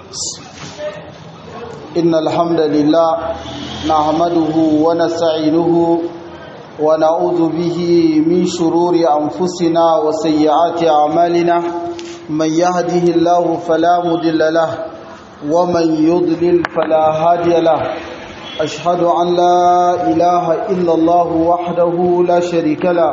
إن الحمد لله نحمده ونستعينه ونعوذ به من شرور أنفسنا وسيئات أعمالنا من يهده الله فلا مضل له ومن يضلل فلا هادي له أشهد أن لا إله إلا الله وحده لا شريك له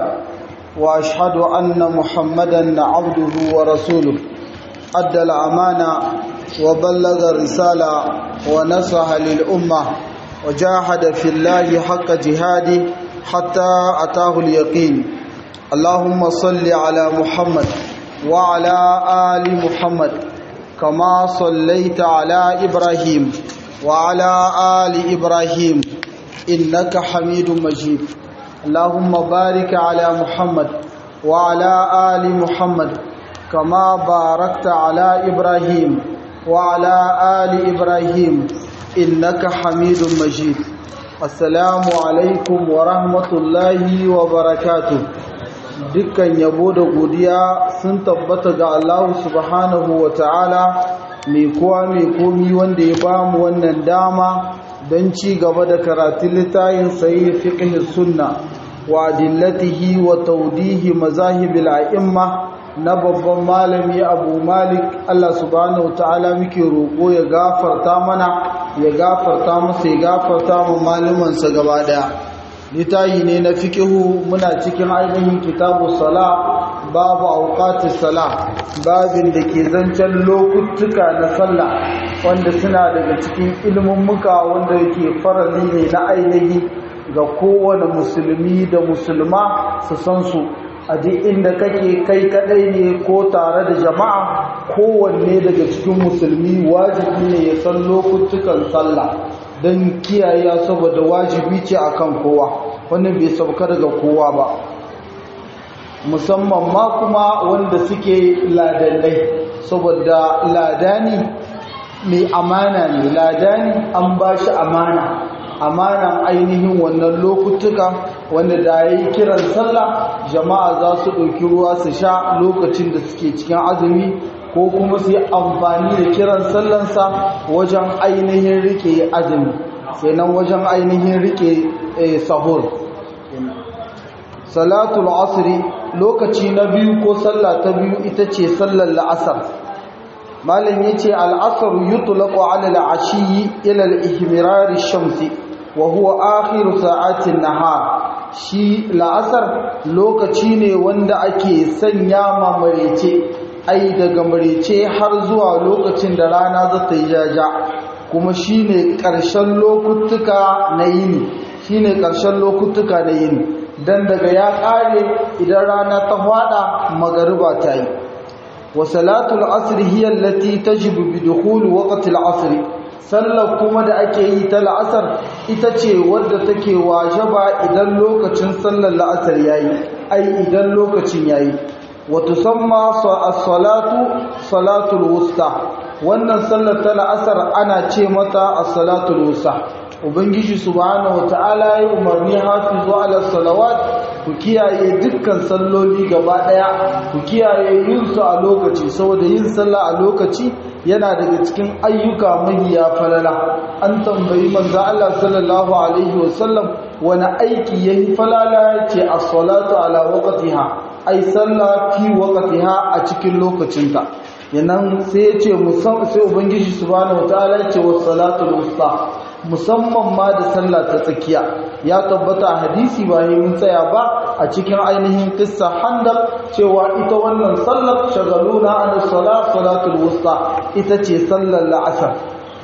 وأشهد أن محمدا عبده ورسوله أدى الأمانة وبلغ الرسالة ونصح للأمة وجاهد في الله حق جهاده حتى أتاه اليقين اللهم صل على محمد وعلى آل محمد كما صليت على إبراهيم وعلى آل إبراهيم إنك حميد مجيد اللهم بارك على محمد وعلى آل محمد كما باركت على إبراهيم وعلى آل إبراهيم إنك حميد مجيد السلام عليكم ورحمة الله وبركاته dukkan yabo da godiya sun tabbata ga Allah subhanahu wa ta'ala mai kowa mai komi wanda ya bamu wannan dama don ci gaba da karatun littayin sayi fiqh sunna wa adillatihi wa tawdihi mazahibil a'imma na babban malami Abu Malik Allah subhanahu wa ta'ala muke roƙo ya gafarta mana ya gafarta masa ya gafarta mu malumansa gaba daya litayi ne na fikihu muna cikin ainihin kitabu sala babu auqatis sala babin da ke zancen lokutuka na sallah wanda suna daga cikin ilimin muka wanda yake farali ne na ainihi ga kowane musulmi da musulma su san su a duk inda kake kai kadai ne ko tare da jama'a kowanne daga cikin musulmi wajibi ne ya san lokutukan sallah don kiyaye saboda wajibi ce akan kowa wannan bai sauka daga kowa ba musamman ma kuma wanda suke ladannai saboda ladani mai amana ne ladani an ba shi amana amanan ainihin wannan lokutuka wanda da ya yi kiran sallah jama'a za su ɗauki ruwa su sha lokacin da suke cikin azumi ko kuma su yi amfani da kiran sallansa wajen ainihin rike azumi nan wajen ainihin rike sahur salatul asri lokaci na biyu ko sallah ta biyu ita ce sallar la'asar malam yace al-asr yutlaqu 'ala al-'ashiyyi ila al-ihmirar ash-shamsi wa huwa akhir sa'ati an-nahar shi la'asar lokaci ne wanda ake sanya ma marece ai daga marece har zuwa lokacin da rana za ta yi jaja kuma shine ƙarshen lokutuka na yini shine ƙarshen lokutuka na yini dan daga ya ƙare idan rana ta fada magariba ta yi wa salatul asr hiya allati tajibu bi dukhul waqti al-asr sallar kuma da ake yi ta la'asar ita ce wadda take wajaba idan lokacin sallar la'asar yayi ai idan lokacin yayi وتسمى الصلاة صلاة الوسطى wannan sallar ta la'asar ana ce mata as-salatul wusta ubangiji subhanahu wataala ya umarni hafizu ala salawat ku kiyaye dukkan salloli gaba daya ku kiyaye yin su a lokaci saboda yin sallah a lokaci yana daga cikin ayyuka mahiya falala an tambayi manzo Allah sallallahu alaihi wasallam wani aiki yayi falala ce as-salatu ala waqtiha ai sallah fi waqtiha a cikin lokacinta yanan sai ya ce musamman sai ubangiji subhanahu wataala ya ce was salatul wusta musamman ma da sallah ta tsakiya ya tabbata a hadisi ba yi mun tsaya ba a cikin ainihin kissa handaq cewa ita wannan sallar shagaluna an salat salatul wusta ita ce sallar la'asar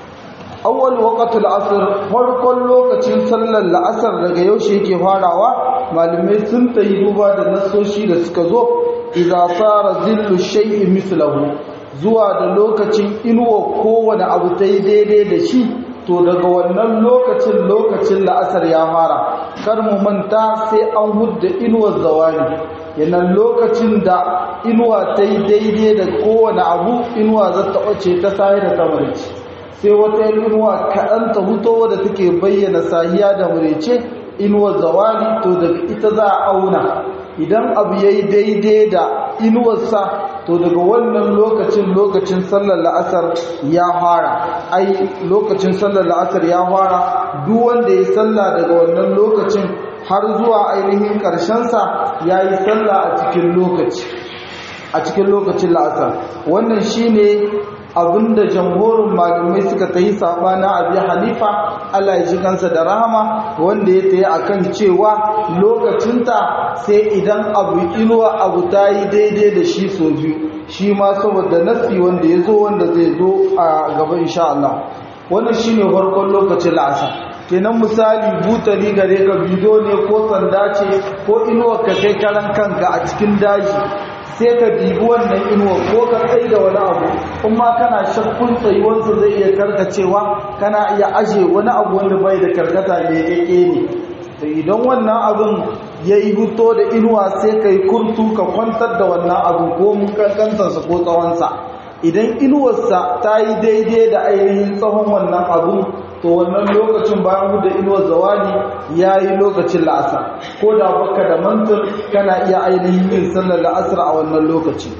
awwal waqtul asr farkon lokacin sallar la'asar daga yaushe yake farawa malamai sun tayi duba da nasoshi da suka zo idza sara zillu shay'in mithluhu zuwa da lokacin inuwa kowane abu ta yi daidai da shi to daga wannan lokacin lokacin la'asar ya fara kar mu manta sai an hudda inuwar zawani yanan lokacin da inuwa ta yi daidai da kowane abu inuwa za ta ɓace ta sahi da tamarci sai wata inuwa kaɗan ta huto wadda take bayyana sahiya da murece inuwar zawali to daga ita za a auna idan abu ya yi daidai da inuwarsa to daga wannan lokacin lokacin sallar la'asar ya fara ai lokacin sallar la'asar ya fara duk wanda ya salla daga wannan lokacin har zuwa ainihin ƙarshensa ya yi salla a cikin lokaci a cikin lokacin la'asar wannan shine abinda jamhurin malamai suka ta yi sabana abi hanifa Allah ya ji kansa da rahama wanda ya tayi akan cewa lokacinta sai idan abu inuwa abu ta yi daidai da shi so biyu shi ma saboda nasi wanda ya zo wanda zai zo a gaba insha Allah wannan shine farkon lokacin la'asar kenan misali butali gare ka bido ne ko sanda ce ko inuwa ka kai karan kanka a cikin daji sai ka dibi wannan inuwa ko ka tsaye da wani abu kuma kana shakkun tsayuwarsa zai iya karkacewa kana iya aje wani abu wanda bai da karkata ne keke ne da idan wannan abin ya yi huto da inuwa sai ka yi kurtu ka kwantar da wannan abu ko mun kankantarsa ko tsawonsa idan inuwarsa ta yi daidai da ainihin tsawon wannan abun to wannan lokacin bayan da inuwar zawali ya yi lokacin la'asar ko da baka da mantur kana iya ainihin yin sallar la'asar a wannan lokaci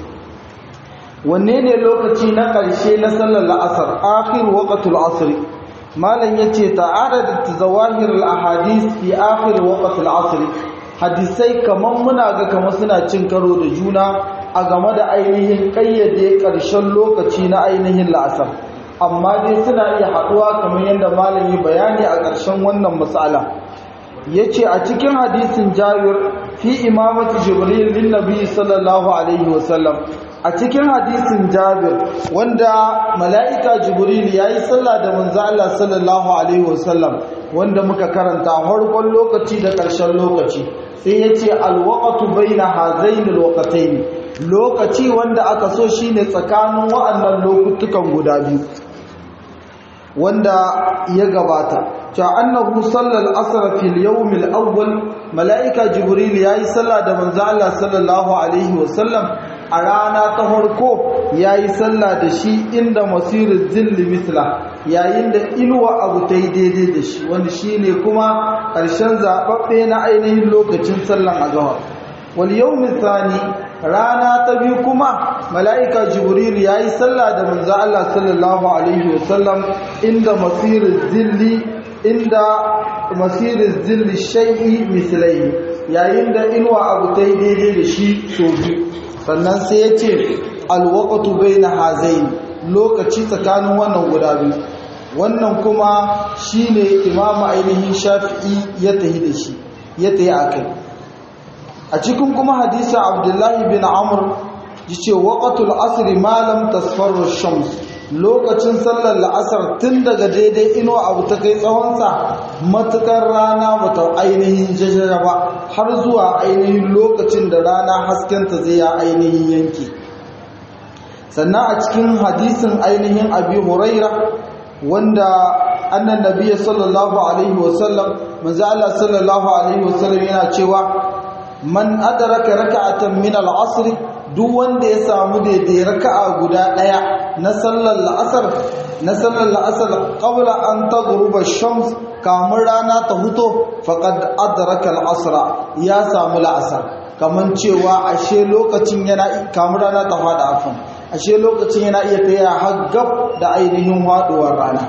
wanne ne lokaci na ƙarshe na sallar la'asar akhir waqtul asr malam yace ta'aradat zawahir al-ahadith fi akhir waqtul asr hadisai kaman muna ga kamar suna cin karo da juna a game da ainihin kayyade ƙarshen lokaci na ainihin la'asar amma dai suna iya haɗuwa kamar yadda malami bayani a ƙarshen wannan matsala ya ce a cikin hadisin jabir fi imamati jibril lin nabi sallallahu alaihi wasallam a cikin hadisin jabir wanda mala'ika jibril ya yi sallah da manzo Allah sallallahu alaihi wasallam wanda muka karanta farkon lokaci da ƙarshen lokaci sai ya ce alwaqatu baina hazainil waqatayn lokaci wanda aka so shine tsakanin wa'annan lokutukan guda biyu wanda ya gabata ta annahu sallal asr fil yawm al awwal malaika jibril yayi sallah da manzo Allah sallallahu alaihi wasallam a rana ta farko yayi sallah da shi inda masirul zilli misla yayin da inuwa abu tai daidai da shi wanda shine kuma ƙarshen zababbe na ainihin lokacin sallan azhar wal yawm thani rana ta biyu kuma mala'ika jibril ya yi sallah da manzo Allah sallallahu alaihi wasallam inda masirin zilli inda masirin zilli shay'i mislai yayin da inuwa abu ta yi daidai da shi so biyu sannan sai ya ce alwaqatu baina hazain lokaci tsakanin wannan guda biyu wannan kuma shine imamu ainihin shafi'i ya tahi da shi ya tahi akai a cikin kuma hadisin abdullahi bin amur ya ce waƙatul asiri malam tasfarar shams lokacin sallar la'asar tun daga daidai inuwa abu ta kai tsawonsa matukar rana bata ainihin jajjara ba har zuwa ainihin lokacin da rana haskenta zai ya ainihin yanki sannan a cikin hadisin ainihin abi huraira wanda annan nabiya sallallahu alaihi wasallam manzo Allah sallallahu alaihi wasallam yana cewa man adraka raka'atan min al-asr duk wanda ya samu daidai raka'a guda daya na sallar la'asar na sallar la'asar qabla an taghruba ash-shams kamar rana ta huto faqad adraka al-asr ya samu la'asar kaman cewa ashe lokacin yana kamar rana ta fada afan ashe lokacin yana iya taya haggab da ainihin haduwar rana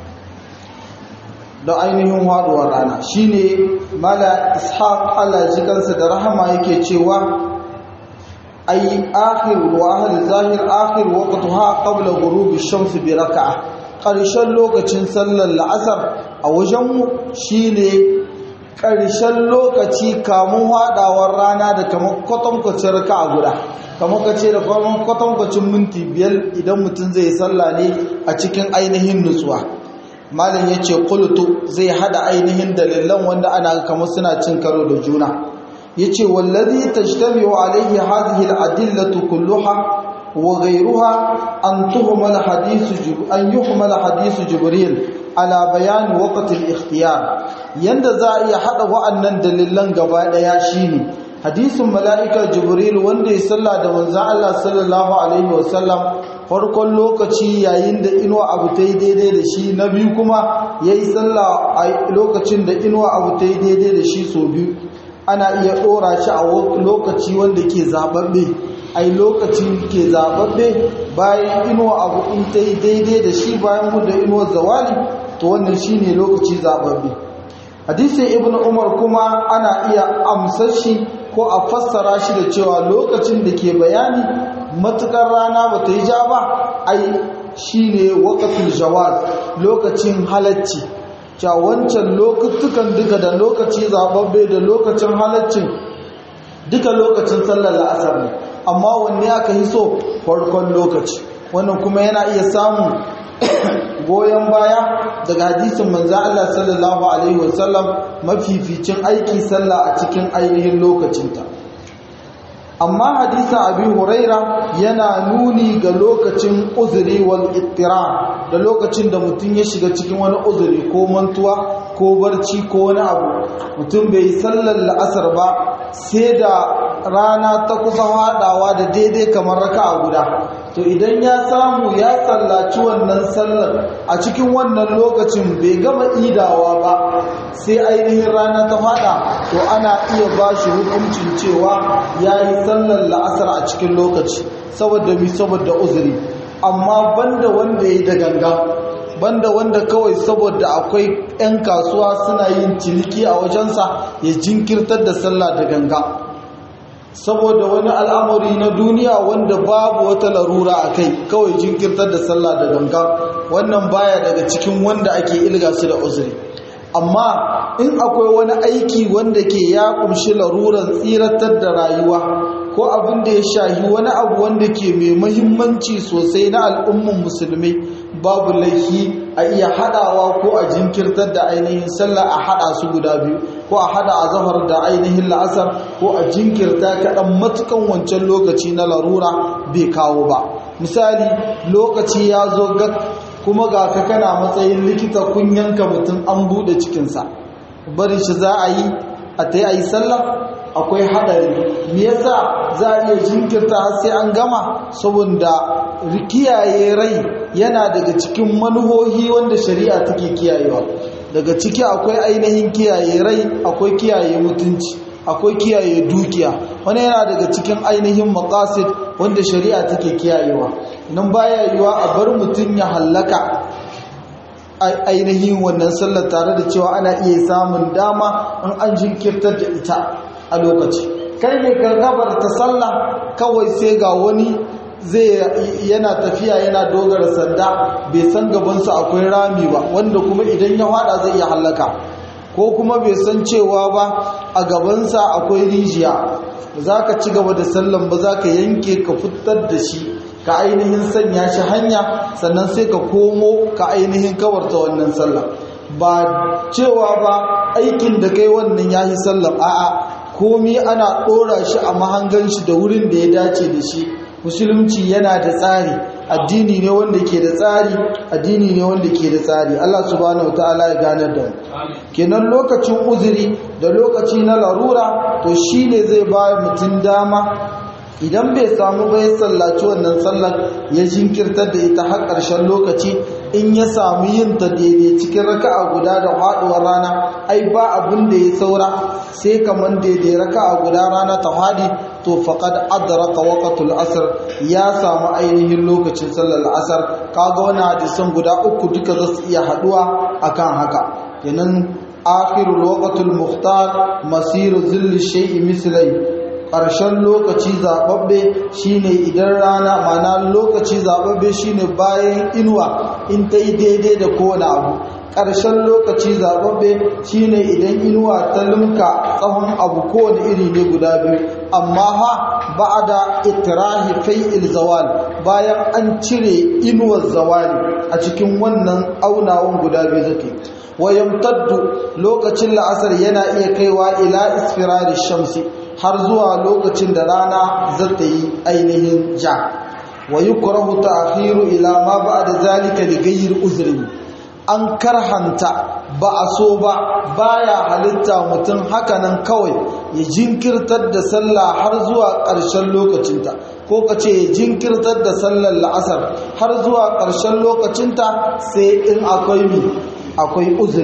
da ainihin haduwar rana shine mala ishaq Allah ji kansa da rahama yake cewa ay akhir wa ahl zahir akhir waqtaha qabla ghurub ash-shams bi rak'ah karshen lokacin sallar la'asar a wajen mu shine karshen lokaci kamun hadawar rana da kamar kwatankwacin raka'a guda kamar kace da kamar kwatankwacin minti biyar idan mutum zai salla ne a cikin ainihin nutsuwa malam ya ce kulutu zai hada ainihin dalilan wanda ana kamar suna cin karo da juna ya ce wallazi tajtami wa alaihi hadhihi al-adillatu kulluha wa ghayruha an tuhmal hadithu an yuhmal hadithu jibril ala bayan waqt al-ikhtiyar yanda za a iya hada wa'annan dalilan gaba daya shine hadisin mala'ika jibril wanda ya salla da manzon Allah sallallahu alaihi wasallam farkon lokaci yayin da inuwa abu ta yi daidai da shi na biyu kuma ya yi tsalla a lokacin da inuwa abu ta yi daidai da shi so biyu ana iya ɗora shi a lokaci wanda ke zaɓaɓɓe ai lokacin ke zababbe bayan inuwa abu in ta yi daidai da shi bayan da inuwar zawali to wannan shine lokaci zababbe hadisin ibn umar kuma ana iya amsar shi ko a fassara shi da cewa lokacin da ke bayani matukar rana ba ta yi ja ba ai shine waqtul jawaz lokacin halacci cewa wancan lokutukan duka da lokaci zababbe da lokacin halaccin duka lokacin sallar la'asar ne amma wanne aka yi so farkon lokaci wannan kuma yana iya samun goyon baya daga hadisin manzo Allah sallallahu alaihi wasallam mafificin aiki sallah a cikin ainihin lokacinta amma hadisin abi huraira yana nuni ga lokacin uzuri wal ittira da lokacin da mutum ya shiga cikin wani uzuri ko mantuwa ko barci ko wani abu mutum bai yi sallar la'asar ba sai da rana ta kusa haɗawa da daidai kamar raka a guda to idan ya samu ya sallaci wannan sallar a cikin wannan lokacin bai gama idawa ba sai ainihin rana ta haɗa to ana iya ba shi hukuncin cewa ya yi sallar la'asar a cikin lokaci saboda mi saboda uzuri amma banda wanda ya yi da ganga banda wanda kawai saboda akwai 'yan kasuwa suna yin ciniki a wajensa ya jinkirtar da sallah da ganga saboda wani al'amari na duniya wanda babu wata larura a kai kawai jinkirtar da sallah da ganga wannan baya daga cikin wanda ake ilga su da uzuri amma in akwai wani aiki wanda ke ya kumshi laruran tsiratar da rayuwa ko abin da ya shahi wani abu wanda ke mai mahimmanci sosai na al'umman musulmi babu laifi a iya hadawa ko a jinkirtar da ainihin sallah a hada su guda biyu ko a hada a zahar da ainihin la'asar ko a jinkirta kaɗan matukan wancan lokaci na larura bai kawo ba misali lokaci ya zo ga kuma ga ka kana matsayin likita kun yanka mutum an buɗe cikinsa bari shi za a yi a ta yi a yi sallah akwai haɗari me yasa za a iya jinkirta har sai an gama saboda kiyaye rai yana daga cikin manuhohi wanda shari'a take kiyayewa daga ciki akwai ainihin kiyaye rai akwai kiyaye mutunci akwai kiyaye dukiya wani yana daga cikin ainihin maqasid wanda shari'a take kiyayewa nan baya yiwa a bar mutum ya hallaka ainihin wannan sallar tare da cewa ana iya samun dama in an jinkirtar da ita a lokaci kai ne gargabar ta sallah kawai sai ga wani zai yana tafiya yana dogara sanda bai san gabansa akwai rami ba wanda kuma idan ya hada zai iya hallaka ko kuma bai san cewa ba a gabansa akwai rijiya za ka ci gaba da sallan ba za ka yanke ka fitar da shi ka ainihin sanya shi hanya sannan sai ka komo ka ainihin kawarta wannan sallah ba cewa ba aikin da kai wannan ya yi sallah a'a komi ana ɗora shi a mahangan shi da wurin da ya dace da shi musulunci yana da tsari addini ne wanda ke da tsari addini ne wanda ke da tsari Allah subhanahu wataala ya ganar da mu kenan lokacin uzuri da lokaci na larura to shine zai ba mutum dama idan bai samu bai sallaci wannan sallar ya jinkirtar da ita har ƙarshen lokaci in ya samu yin ta daidai cikin raka'a guda da faɗuwar rana ai ba abin da ya saura sai kamar daidai raka'a guda rana ta faɗi to faqad adraka waqtul asr ya samu ainihin lokacin sallar asar kaga wani hadisan guda uku duka za su iya haɗuwa akan haka kenan akhirul waqtul muhtar masiru zilli shay'i mislai ƙarshen lokaci zaɓaɓɓe shine idan rana mana lokaci zaɓaɓɓe shine bayan inuwa in ta yi daidai da kowane abu ƙarshen lokaci zaɓaɓɓe shine idan inuwa ta limka tsawon abu kowane iri ne guda biyu amma ha ba da itirahi fai'il zawal bayan an cire inuwar zawali a cikin wannan aunawan guda biyu zake wayamtaddu lokacin la'asar yana iya kaiwa ila isfirari shamsi har zuwa lokacin da rana za ta yi ainihin ja wa yukrahu ta'khiru ila ma ba'da zalika li ghayri uzrin an karhanta ba a so ba baya halitta mutum hakanan kawai ya jinkirtar da sallah har zuwa ƙarshen lokacinta ko ka ce ya jinkirtar da sallar la'asar har zuwa ƙarshen lokacinta sai in akwai mi akwai uzuri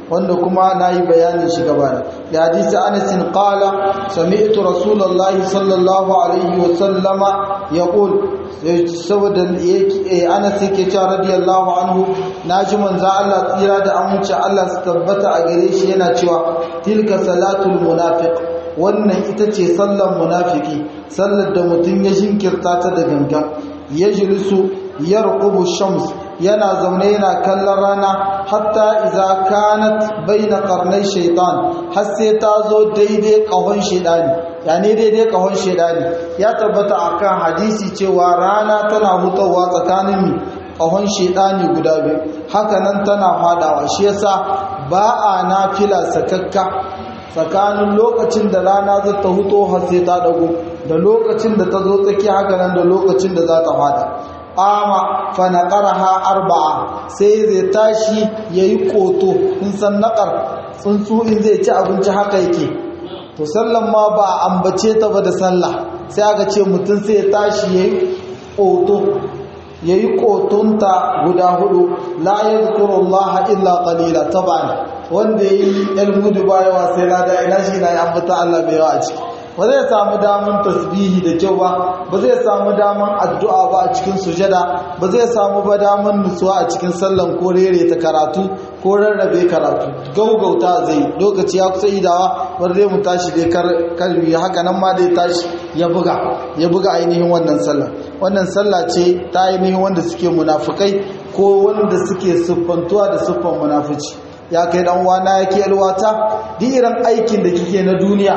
wanda kuma na yi bayanin shi gaba da hadisi anasin qala sami'tu rasulullahi sallallahu alaihi wa sallama yaqul saboda anas yake cewa radiyallahu anhu naji manzo Allah tsira da aminci Allah su tabbata a gare shi yana cewa tilka salatul munafiq wannan ita ce sallar munafiki sallar da mutum ya jinkirta ta da gangan ya jilisu ya rukubu shams yana zaune yana kallon rana hatta iza kanat baina karnai shaitan har sai ta zo daidai kahon shaidani yani daidai kahon shaidani ya tabbata akan hadisi cewa rana tana hutawa tsakanin mi kahon shaidani guda biyu haka nan tana fadawa shi yasa ba a nafila sakakka tsakanin lokacin da rana za ta huto har sai ta dago da lokacin da ta zo tsaki haka nan da lokacin da za ta fada ama fa naqaraha arba'a sai zai tashi yayi koto in san naqar tsuntsu in zai ci abinci haka yake to sallan ma ba ambace ta ba da sallah sai aka ce mutum sai ya tashi yayi koto yayi kotunta guda hudu la yadhkurullaha illa qalila taban wanda yayi ilmudu bayawa sai lada ina shi na ambata Allah bai yawa a ciki ba zai samu daman tasbihi da kyau ba ba zai samu daman addu'a ba a cikin sujada ba zai samu ba daman nutsuwa a cikin sallan ko rere ta karatu ko rarrabe karatu gaugauta zai lokaci ya kusa idawa wanda zai mu tashi dai karbi haka nan ma dai tashi ya buga ya buga ainihin wannan sallah wannan sallah ce ta ainihin wanda suke munafukai ko wanda suke siffantuwa da siffan munafici ya kai dan uwana yake alwata duk irin aikin da kike na duniya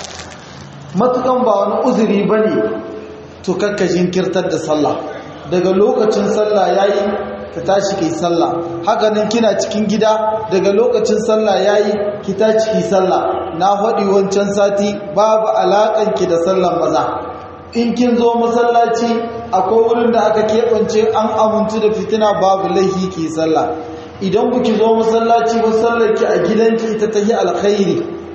matukan ba wani uzuri ba ne to kakka jinkirtar da sallah daga lokacin sallah yayi ka tashi kai sallah hakanan kina cikin gida daga lokacin sallah yayi ki tashi ki sallah na faɗi wancan sati babu alaƙan ki da sallan maza in kin zo masallaci akwai wurin da aka keɓance an amintu da fitina babu laihi ki sallah idan kuki zo masallaci ba sallar ki a gidanki ita ta yi alkhairi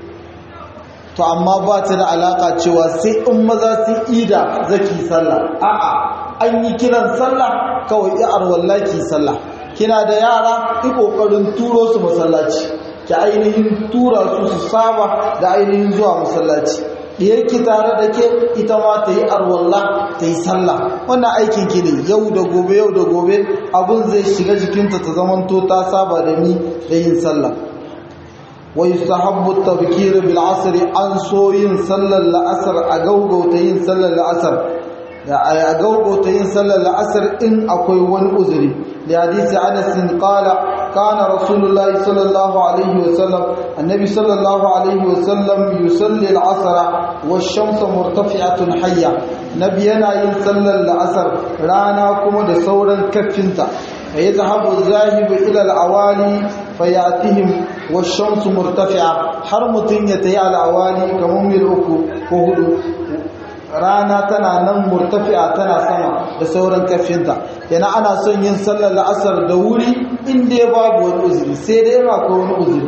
to amma ba ta da alaka cewa sai in maza sun ida zaki sallah a'a an yi kiran sallah kawai ya arwallaki sallah kina da yara ki kokarin turo su masallaci ki ainihin tura su su saba da ainihin zuwa masallaci diyarki tare da ke ita ma ta yi arwalla ta yi sallah wannan aikin ki ne yau da gobe yau da gobe abun zai shiga jikinta ta zamanto ta saba da ni da yin sallah ويستحب التبكير بالعصر عن سوين صلى العصر اغوغو تين صلى العصر a gaugauta yin sallar la'asar in akwai wani uzuri da hadisi anasin kala kana rasulullahi sallallahu alaihi wasallam annabi sallallahu alaihi wasallam yusalli al'asara wa shamsa murtafi'atun hayya nabi yana yin sallar la'asar rana kuma da sauran kaffinta fa yadhhabu zahibu ila al'awali fayatihim wa shamsu murtafi'a har mutun ya tayi al'awali kamar mil uku ko hudu rana tana nan murtafi'a tana sama da sauran kafinta yana ana son yin sallar la'asar da wuri inda ya babu wani uzuri sai dai yana ko wani uzuri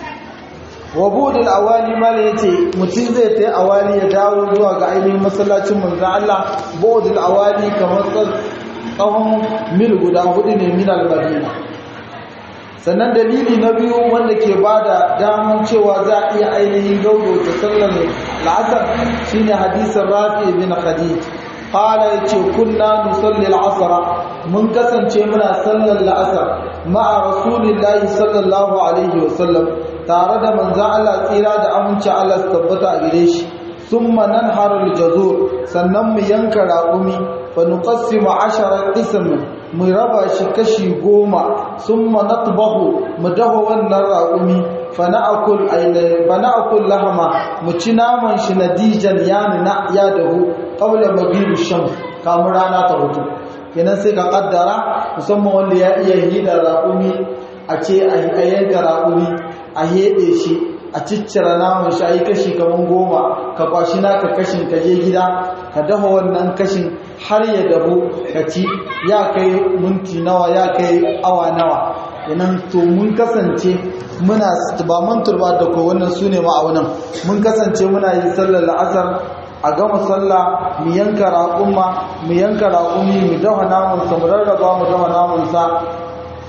wa budul awali mala yace mutum zai tai awali ya dawo zuwa ga ainihin masallacin manzon Allah budul awali kamar tsawon mil guda hudu ne min al-madina sannan dalili na biyu wanda ke bada daman cewa za a iya ainihin gaugauta sallar la'asar shine hadisin rafi bin khadij qala yace kunna nusalli al-asr mun kasance muna sallar la'asar ma'a rasulillahi sallallahu alaihi wasallam tare da manzon Allah tsira da aminci Allah su tabbata a gare shi thumma nanharu al-jazur sannan mu yanka raƙumi fa nuqassimu 10 qisman mu raba shi kashi goma sun manatbahu mu dafa wannan raƙumi fa na'akul fa na'akul lahama mu ci naman shi nadijan ya nuna ya dahu qabla maghibu shams kamar rana ta hutu kenan sai ka kaddara musamman wanda ya iya hidar raƙumi a ce a yanka raƙumi a heɗe shi a ciccira naman shi a yi kashi kamar goma ka kwashi naka kashin ka je gida ka dafa wannan kashin har ya dahu ka ci ya kai minti nawa ya kai awa nawa yanan to mun kasance muna ba mantur ba da ko wannan su ne ma'aunan mun kasance muna yin sallar la'asar a gama sallah mu yanka raƙumma mu yanka raƙumi mu dafa namansa mu rarraba mu dafa namansa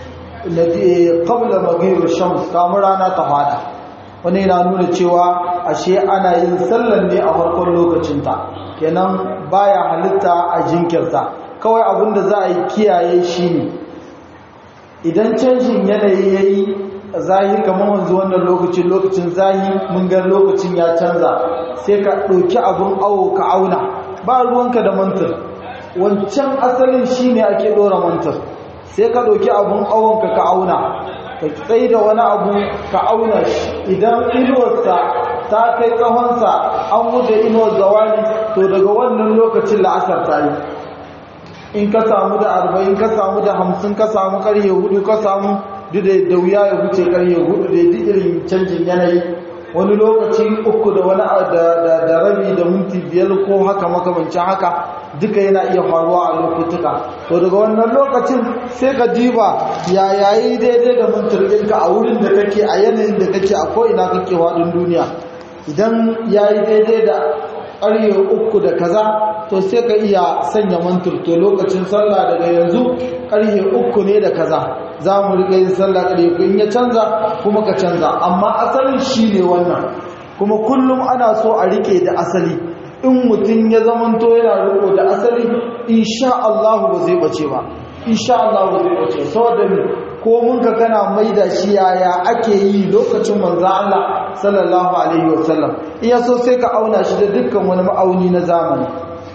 qabla maghribi shams kamar rana ta fada wani yana nuna cewa ashe ana yin sallan ne a farkon lokacinta kenan baya halitta a jinkirta kawai abinda za a yi kiyaye shi ne idan canjin yanayi ya yi zahi kamar wanzu wannan lokacin lokacin zahi mun ga lokacin ya canza sai ka ɗauki abin awo ka auna ba ruwanka da mantar wancan asalin shi ne ake ɗora mantar sai ka ɗauki abin awonka ka auna ka tsaye da wani abu ka auna shi idan inuwarsa ta kai tsawonsa an wuce inuwar zawani to daga wannan lokacin la'asar ta yi in ka samu da arba'in ka samu da hamsin ka samu karye hudu ka samu duk da wuya ya wuce karye hudu da duk irin canjin yanayi wani lokaci uku da wani da rabi da minti biyar ko haka makamancin haka duka yana iya faruwa a lokutuka to daga wannan lokacin sai ka diba ya yayi daidai da mintirginka a wurin da kake a yanayin da kake a ko'ina kake waɗin duniya idan yayi daidai da ƙarye uku da kaza to sai ka iya sanya mantur to lokacin sallah daga yanzu ƙarye uku ne da kaza za mu riƙa yin sallah ƙarye uku in ya canza kuma ka canza amma asalin shi ne wannan kuma kullum ana so a riƙe da asali in mutum ya zamanto yana riƙo da asali insha Allah ba zai bace ba insha Allah ba zai bace saboda ko mun ka kana maida shi yaya ake yi lokacin manzo Allah sallallahu alaihi wasallam iya so sai ka auna shi da dukkan wani ma'auni na zamani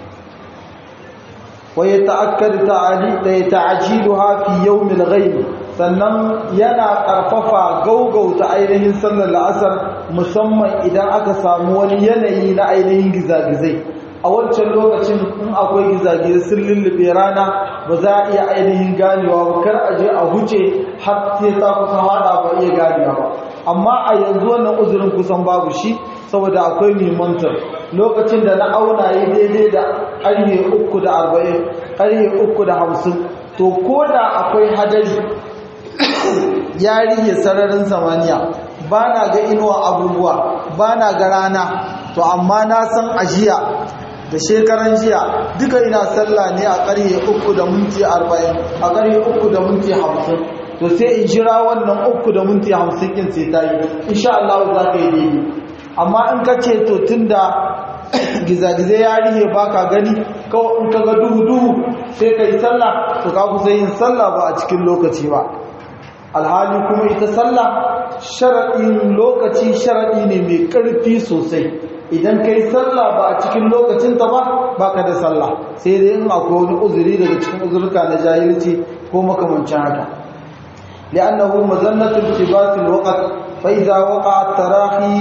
wa yata'akkad ta'ali da ta'jiluha fi yawm al-ghaib sannan yana karfafa gaugauta ainihin sallar la'asar musamman idan aka samu wani yanayi na ainihin gizagizai a wancan lokacin in akwai gizagizai sun lullube rana ba za a iya ainihin ganewa ba kar a je a huce har sai ta kusa hada ba iya ganewa ba amma a yanzu wannan uzurin kusan babu shi saboda akwai mimantar lokacin da na auna yi daidai da ƙarfe uku da arba'in ƙarfe uku da hamsin to ko da akwai hadari ya rihe sararin samaniya ba na ga inuwa abubuwa ba na ga rana to amma na san ajiya da shekaran jiya duka ina sallah ne a ƙarfe uku da minti arba'in a ƙarfe uku da minti hamsin to sai in jira wannan uku da minti hamsin kin sai ta yi insha Allah za ka yi daidai amma in ka ce to tun da gizagize ya rihe ba ka gani kawai in ka ga duhu-duhu sai ka yi sallah to ka kusa yin sallah ba a cikin lokaci ba alhali kuma ita sallah sharaɗin lokaci sharaɗi ne mai ƙarfi sosai idan ka yi sallah ba a cikin lokacinta ba ba ka da sallah sai dai in akwai wani uzuri daga cikin uzurka na jahilci ko makamancin haka li'annahu mazannatul tibatil waqt fa idza waqa'a tarahi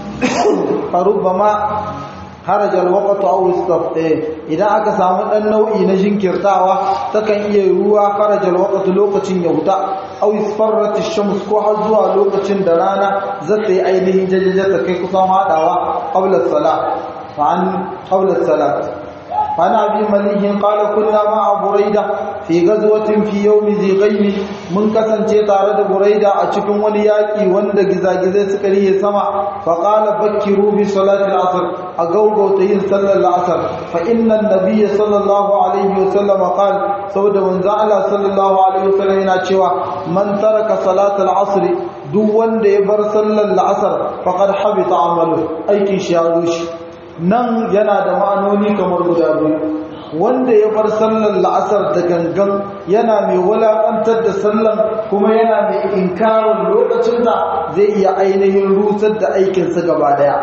farubbama haraja alwaqtu aw istafta idan aka samu dan nau'i na jinkirtawa takan iya ruwa haraja alwaqtu lokacin ya huta aw isfarrat ash-shams ko har zuwa lokacin da rana zata yi ainihin jajaja ta kai kusan hadawa qabla as-salat fa an qabla as-salat fa ana bi malihin qala kunna ma burayda fi ghazwatin fi yawm zighaym mun kasance tare da burayda a cikin wani yaki wanda gizagizai suka riye sama fa qala bakkiru bi salati al-asr a gaugauta yin sallar al-asr fa inna an-nabiyya sallallahu alaihi wa sallam qala saboda manzo Allah sallallahu alaihi wa sallam yana cewa man taraka salat al-asr duk wanda ya bar sallar al-asr faqad habita amalu aikin shi ya rushe nan yana da ma'anoni kamar guda biyu wanda ya bar sallar la'asar da gangan yana mai wulaƙantar da sallan kuma yana mai inkarin lokacin da zai iya ainihin rusar da aikinsa gaba daya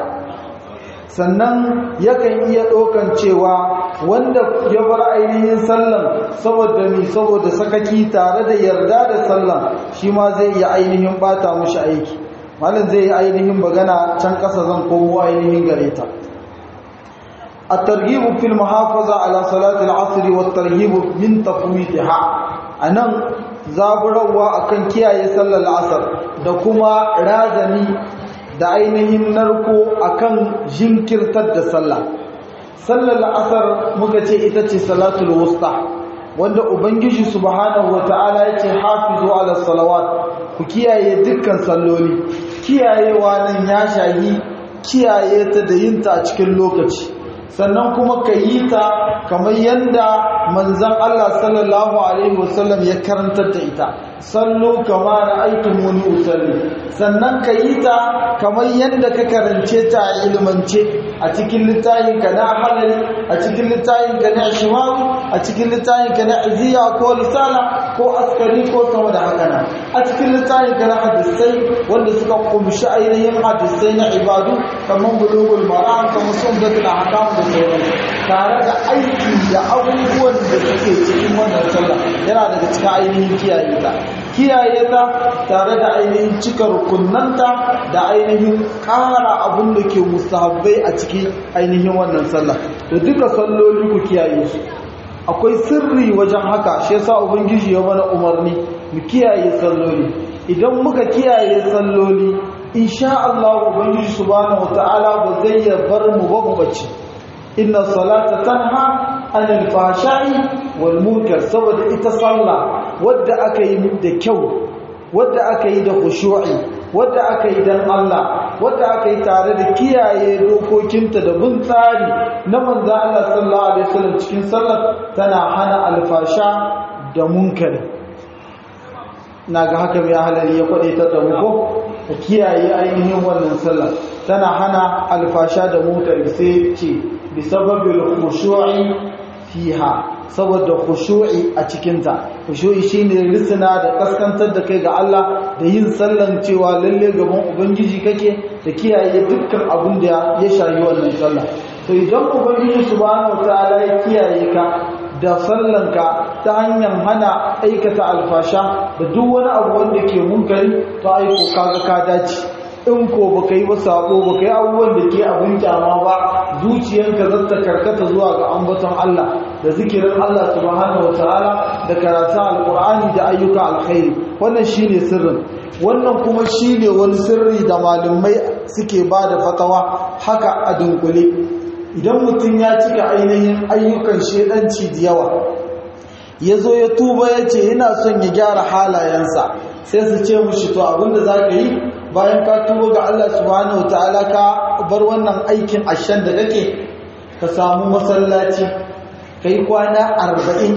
sannan yakan iya ɗaukan cewa wanda ya bar ainihin sallan saboda mi saboda sakaki tare da yarda da sallan shi ma zai iya ainihin bata mushi aiki malin zai yi ainihin bagana can ƙasa zan komo ainihin gare ta الترغيب في المحافظة على صلاة العصر والترهيب من تفويتها أنا زابروا أكن كيا يصلى العصر دكما رازني da ainihin narko akan jinkirtar da sallah sallar asar muka ce ita ce salatul wusta wanda ubangiji subhanahu wataala yace hafizu ala salawat ku kiyaye dukkan salloli kiyayewa nan ya shahi kiyaye ta da yinta a cikin lokaci sannan kuma ka yi ta kamar yadda manzan Allah sallallahu Alaihi wasallam ya karantar da ita sallu kama da aikin wani usalli sannan ka yi ta kamar yadda ka karance ta a ilmance a cikin littayinka na halali a cikin littayinka na shimaru a cikin littayinka na iziya ko risala ko askari ko sama da haka nan a cikin littayinka na hadisai wanda suka kumshi ainihin hadisai na ibadu kamar bulugul maram kamar sundatul ahkam da sauransu tare da aiki da abubuwan da suke cikin wannan sallah yana daga cikin ainihin kiyaye ta kiyaye ta tare da ainihin cika rukunanta da ainihin ƙara abin da ke mustahabbai a cikin ainihin wannan sallah to duka salloli ku kiyaye su akwai sirri wajen haka shi yasa ubangiji ya mana umarni mu kiyaye salloli idan muka kiyaye salloli insha Allah ubangiji subhanahu wataala ba zai bar mu ba mu bace inna salata tanha anil fashai wal munkar saboda ita sallah wadda aka yi da kyau wadda aka yi da khushu'i wadda aka yi dan Allah wadda aka yi tare da kiyaye dokokinta da bin tsari na manzo Allah sallallahu alaihi wasallam cikin sallar tana hana alfasha da munkari naga haka mai halari ya kwadaita da mu ko kiyaye ainihin wannan sallar tana hana alfasha da munkari sai ce bisababil khushu'i fiha saboda khushu'i a cikinta khushu'i shine risina da kaskantar da kai ga Allah da yin sallan cewa lalle gaban ubangiji kake da kiyaye dukkan abin da ya shayi wannan sallah to idan ubangiji subhanahu wataala ya kiyaye ka da sallanka ta hanyar hana aikata alfasha da duk wani abu wanda ke munkari to aiko kaga ka dace in ko baka yi ba sako baka yi abubuwan da ke abin kyama ba zuciyanka zata karkata zuwa ga ambaton Allah da zikirin Allah subhanahu wataala da karatun alkur'ani da ayyuka alkhairi wannan shine sirrin wannan kuma shine wani sirri da malumai suke ba da fatawa haka a dunkule idan mutum ya cika ainihin ayyukan shedanci da yawa ya zo ya tuba ya ce yana son ya gyara halayensa sai su ce mushi to abinda za ka yi bayan ka tuba ga Allah subhanahu ta'ala ka bar wannan aikin ashen da kake ka samu masallaci ka yi kwana arba'in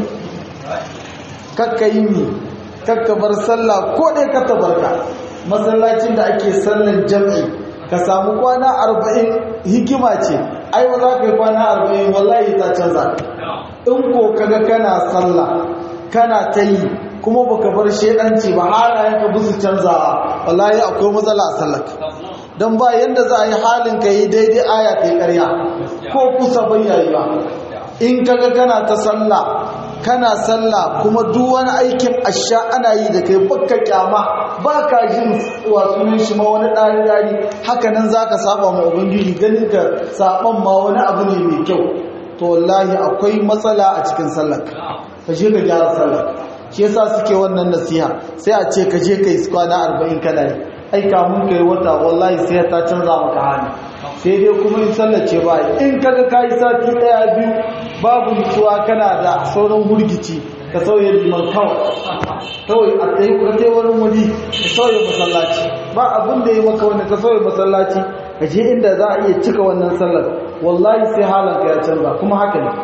kakka yi mi kakka bar sallah ko ɗai ka tabarka masallacin da ake sallan jam'i ka samu kwana arba'in hikima ce ai ba za ka yi kwana arba'in wallahi ta canza in ko kaga kana sallah kana ta yi kuma baka bar shedanci ba halayen ka busu canzawa wallahi akwai matsala a sallar don ba yadda za a yi halin ka yi daidai aya ta yi ƙarya ko kusa bayyayi ba in kaga kana ta sallah kana sallah kuma duk wani aikin asha ana yi da kai baka kyama ba ka jin wasunan shi ma wani ɗari ɗari haka nan za ka saba ma ubangiji ganin ka saban ma wani abu ne mai kyau to wallahi akwai matsala a cikin sallar ka je ka gyara sallar shi yasa suke wannan nasiha sai a ce ka je ka yi kwana arba'in kana yi ai kamun ka yi wata wallahi sai ta canza maka hali sai dai kuma in sallace ba in kaga ka yi sati ɗaya biyu babu nutsuwa kana da sauran hurgici ka sauya liman kawai kawai a tsaye ka tai wani wuri ka sauya masallaci ba abin da ya maka wani ka sauya masallaci ka je inda za a iya cika wannan sallar wallahi sai halanka ya canza kuma haka ne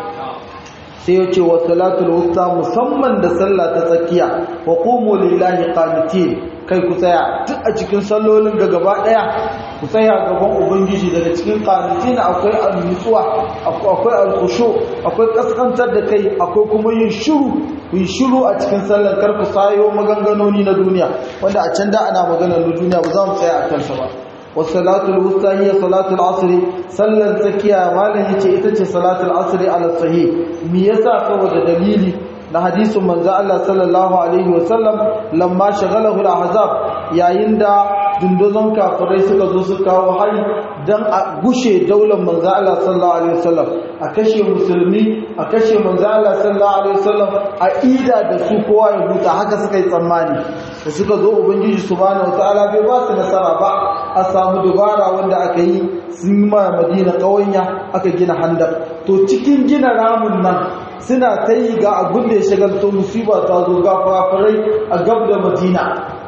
sai ya ce wa salatul wusta musamman da sallah ta tsakiya wa qumu lillahi qanitin kai ku tsaya duk a cikin sallolin da gaba daya ku tsaya gaban ubangiji daga cikin qanitin akwai al-nutsuwa akwai al-khushu akwai kaskantar da kai akwai kuma yin shiru yin shiru a cikin sallar kar ku sayo maganganoni na duniya wanda a can da ana maganar na duniya ba za mu tsaya a kansa ba والصلاه الوسطى هي صلاه العصر صلى الزكيه مالن yace ita ce salatul asr ala sahih me yasa saboda dalili na hadisin manzo Allah sallallahu alaihi wasallam lamma shagalahu al-ahzab yayin da dunduzon kafirai suka zo su kawo hari dan a gushe daular manzo Allah sallallahu alaihi wasallam a kashe musulmi a kashe manzo Allah sallallahu alaihi wasallam a ida da su kowa ya huta haka suka yi tsammani da suka zo ubangiji subhanahu wataala bai ba su nasara ba a samu dubara wanda aka yi sun ma madina kawanya aka gina handar to cikin gina ramin nan suna ta yi ga abin da ya shagalto musiba ta zo ga fafarai a gab da madina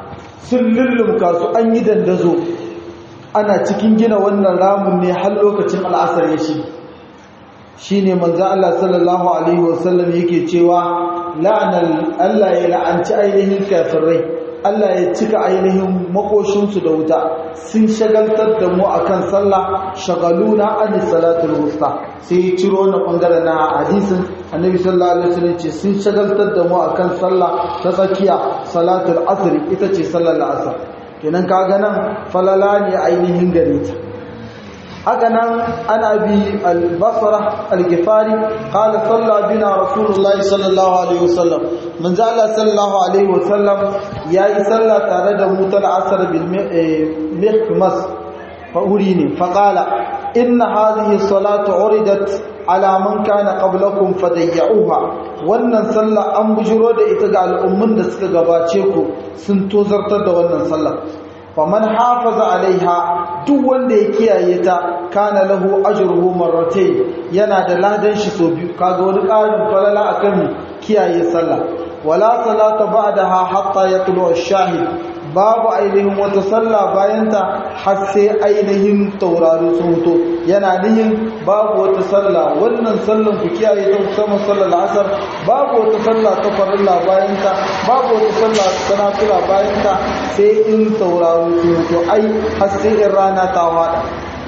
sun lullumka su an yi dandazo ana cikin gina wannan ramin ne har lokacin al'asar ya shi shine manzo Allah sallallahu alaihi wasallam yake cewa la'anal Allah ya la'anci ainihin kafirai Allah ya cika ainihin makoshinsu da wuta sun shagaltar da mu akan sallah shagaluna an salatul wusta sai ciro na bangare na hadisin annabi sallallahu alaihi wasallam ce sun shagaltar da mu akan sallah ta tsakiya salatul asr ita ce sallar asr kenan kaga nan falala ne ainihin gare ta haka nan ana bi al-basra al-gifari qala salla bina rasulullah sallallahu alaihi wasallam manzo Allah sallallahu alaihi wasallam yayi salla tare da mu tal asr bil miqmas fa urini fa qala inna hadhihi salatu uridat ala man kana qablakum fadayyuha wannan sallah an bujiro da ita ga al'ummun da suka gabace ku sun tozartar da wannan sallah faman hafaza alaiha duk wanda ya kiyaye ta kana lahu ajruhu marratayn yana da ladan shi so biyu kaga wani ƙarin falala akan kiyaye sallah wala salata ba'daha hatta yatlu ash-shahid babu ainihin wata sallah bayanta har sai ainihin taurari sun fito yana nihin babu wata sallah wannan sallan ku kiyaye ta musamman sallar asar babu wata sallah ta farilla bayanta babu wata sallah ta nafila bayanta sai in taurari sun fito ai har sai in rana ta wada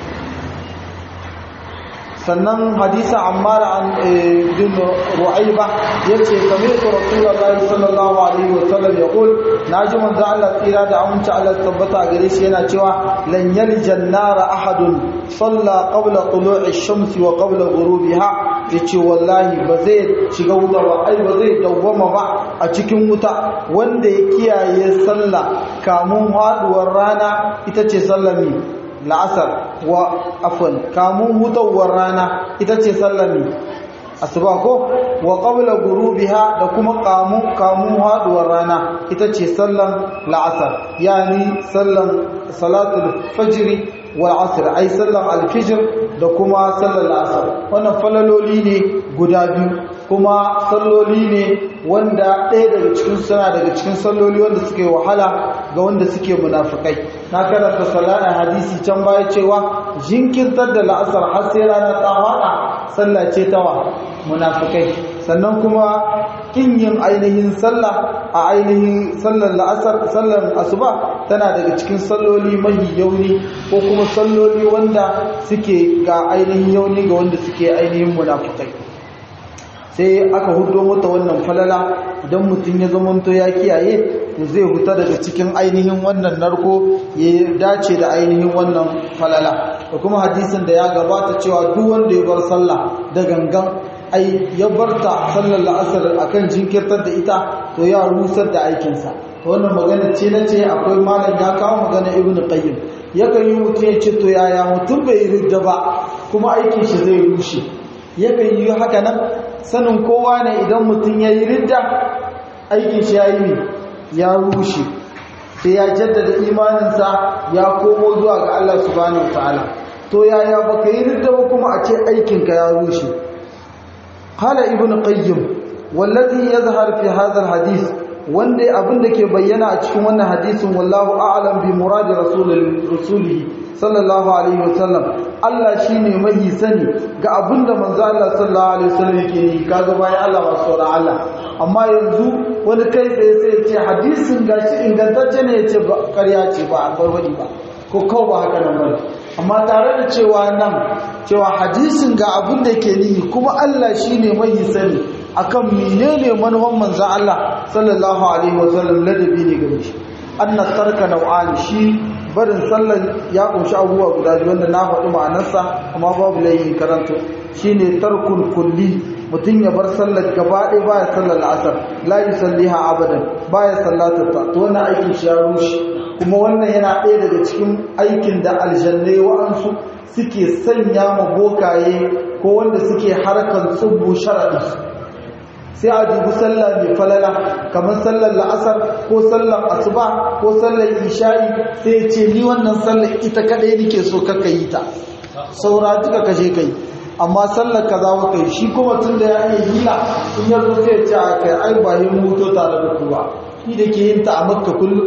sannan hadisa ammar an bin ru'ayba yace sami'tu rasulullahi sallallahu alaihi wasallam yaqul naji manzo Allah tsira da aminci Allah tabbata gare shi yana cewa lan yaljan nara ahadun salla qabla tulu'i ash-shamsi wa qabla ghurubiha yace wallahi ba zai shiga wuta ba ai ba zai dawwama ba a cikin wuta wanda ya kiyaye sallah kamun haduwar rana ita ce sallami la'asar wa afwan kamun hutawar rana ita ce sallami asuba ko wa qabla gurubiha da kuma kamun kamun haduwar rana ita ce sallan la'asar yani sallan salatul fajr wal asr ai sallan al-fajr da kuma sallan la'asar wannan falaloli ne guda biyu kuma salloli ne wanda ɗaya daga cikin suna daga cikin salloli wanda suke wahala ga wanda suke munafikai na karanta salata hadisi can baya cewa jinkirtar da la'asar har sai rana ta hada sallah ce tawa munafikai sannan kuma kin yin ainihin sallah a ainihin sallar la'asar sallar asuba tana daga cikin salloli mahi yauni ko kuma salloli wanda suke ga ainihin yauni ga wanda suke ainihin munafikai sai aka hudo mata wannan falala idan mutum ya zamanto ya kiyaye to zai huta daga cikin ainihin wannan narko ya dace da ainihin wannan falala da kuma hadisin da ya gabata cewa duk wanda ya bar sallah da gangan ai ya barta sallar la'asar akan jinkirtar da ita to ya rusar da aikinsa to wannan magana ce na ce akwai malam ya kawo magana ibn qayyim yakan yi mutum ya ce to yaya mutum bai ridda ba kuma aikin shi zai rushe yakan yi haka nan sanin kowa ne idan mutum ya yi ridda aikin shi ya yi ya rushe sai ya jaddada imaninsa ya komo zuwa ga Allah subhanahu wataala to yaya baka yi ridda ba kuma a ce aikinka ya rushe qala ibnu qayyim wallazi yazhar fi hadha alhadith wanda abin da ke bayyana a cikin wannan hadisin wallahu a'lam bi muradi rasulihi sallallahu alaihi wasallam Allah shine mai sani ga abin da manzo Allah sallallahu alaihi wasallam yake yi kaga bayan Allah ba sauran Allah amma yanzu wani kai tsaye sai ya ce hadisin gashi ingantacce ne ya ce ƙarya ce ba a farwadi ba ko kawo ba haka nan bane amma tare da cewa nan cewa hadisin ga abin da yake nihi kuma Allah shine mai sani akan menene manufan manzon Allah sallallahu alaihi wasallam ladabi ne gare shi anna tarka nau'an shi barin sallar ya kunshi abubuwa guda biyu wanda na faɗi ma'anarsa amma babu layin karanta shine tarkul kulli mutum ya bar sallar gaba ɗaya baya sallar la'asar la yusalliha abadan baya sallatar ta to wannan aikin shi ya rushe kuma wannan yana ɗaya daga cikin aikin da aljannai wa'ansu suke sanya ma bokaye ko wanda suke harkar tsubbu sharaɗi sai a dubi sallah mai falala kamar sallar la'asar ko sallar asuba ko sallar isha'i sai ce ni wannan sallar ita kadai nake so kaka yi ta saura duka kaje kai amma sallar kaza ba kai shi kuma tun da ya iya hila in ya zo sai ce a kai ai ba yin mutu tare da ku ba ni da ke yin ta a makka kullum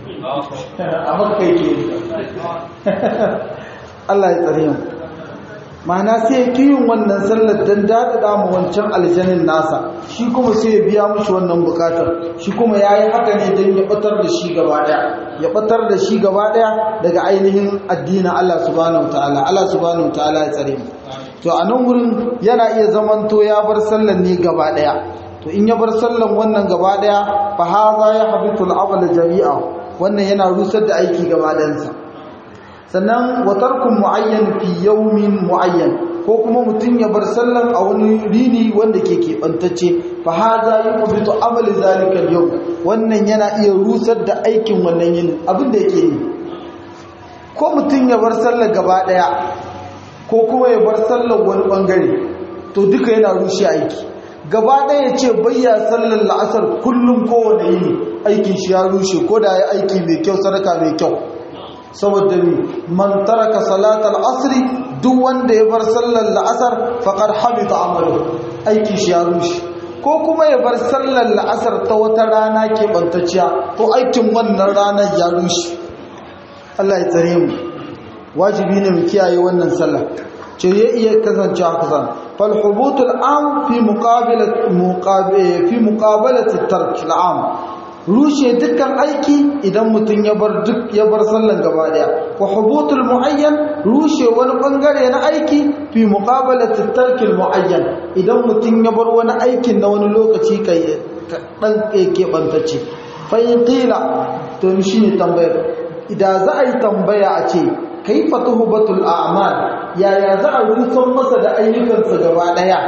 a makka yake yin Allah ya tsare mu ma'ana sai ya yin wannan sallar don daɗaɗa mu wancan aljanin nasa shi kuma sai ya biya mushi wannan bukatar shi kuma ya yi haka ne don ya ɓatar da shi gaba ɗaya ya ɓatar da shi gaba ɗaya daga ainihin addinin Allah subhanahu ta'ala Allah subhanahu ta'ala ya tsare mu to a nan wurin yana iya zamanto ya bar sallar ne gaba ɗaya to in ya bar sallar wannan gaba ɗaya fa haza ya habitu al jami'a wannan yana rusar da aiki gaba ɗayansa sannan watarkun mu'ayyan fi yawmin mu'ayyan ko kuma mutum ya bar sallan a wani rini wanda ke keɓantacce fa haza yuqbitu amali zalika yau wannan yana iya rusar da aikin wannan yin abin da yake yi ko mutum ya bar sallar gaba daya ko kuma ya bar sallar wani bangare to duka yana rushe aiki gaba daya ya ce bayya sallar la'asar kullum kowane yini aikin shi ya rushe ko da ya aiki mai kyau sadaka mai kyau saboda ni man taraka salatal asri duk wanda ya bar sallar la'asar faqad habita amalu aikin shi ya rushe ko kuma ya bar sallar la'asar ta wata rana ke bantacciya to aikin wannan ranar ya rushe Allah ya tsare mu wajibi ne mu kiyaye wannan sallah ce ya iya kasance haka san fal hubutul am fi muqabalati fi muqabalati tark al rushe dukkan aiki idan mutum ya bar duk ya bar sallan gaba daya wa hubutul muayyan rushe wani bangare na aiki fi muqabalati tarkil muayyan idan mutum ya bar wani aikin na wani lokaci kai dan ke bantace fa in qila to shine tambayar idan za a yi tambaya a ce kaifa tuhbatul a'mal yaya za a rusan masa da ayyukansa gaba daya